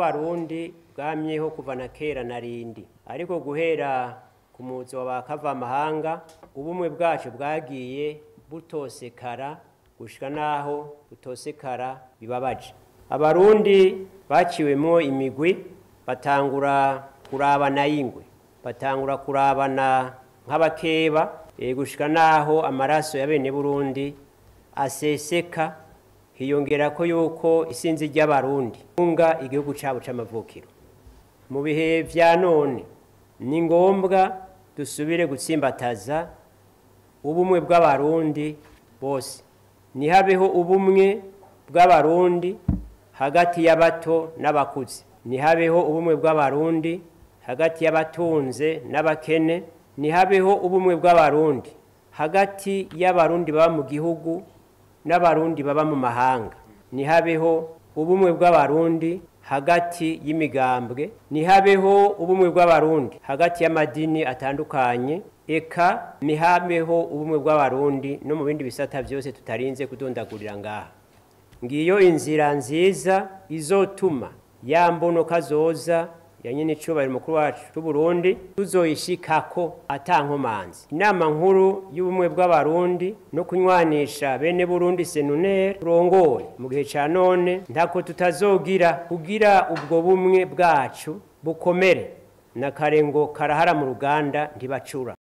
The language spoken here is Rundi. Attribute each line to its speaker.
Speaker 1: bw'abarundi bwamyeho kuva na kera na rindi ariko guhera ku muzo wa bakavamahanga ubumwe bwacu bwagiye butosekara gushika naho butosekara bibabaje abarundi baciwemwo imigwi batangura kurabana y'ingwe batangura kurabana nk'abakeba e, gushika naho amaraso ya bene burundi aseseka hiyongera ko yuko isinzi ry'abarundi unga igihugu cabo c'amavukiro mu bihe vya none ni ngombwa dusubire gutsimbataza ubumwe bw'abarundi bose nihabeho ubumwe bw'abarundi hagati y'abato n'abakuze nihabeho ubumwe bw'abarundi hagati y'abatunze n'abakene nihabeho ubumwe bw'abarundi hagati y'abarundi baba mu gihugu n'abarundi baba mu mahanga nihabeho ubumwe bw'abarundi hagati y'imigambwe nihabeho ubumwe bw'abarundi hagati y'amadini atandukanye eka nihabeho ubumwe bw'abarundi no mu bindi bisata byose tutarinze kudondagurira ngaha ngiyo inzira nziza izotuma ya mbonoka zoza ya nyine icubahiro mukuru wacu c'uburundi tuzoyishikako atankomanzi inama nkuru y'ubumwe bw'abarundi no kunywanisha bene burundi senunere turongoye mu gihe ca none ntako tutazogira kugira ubwo bumwe bwacu bukomere na kare ngo karahara mu ruganda ntibacura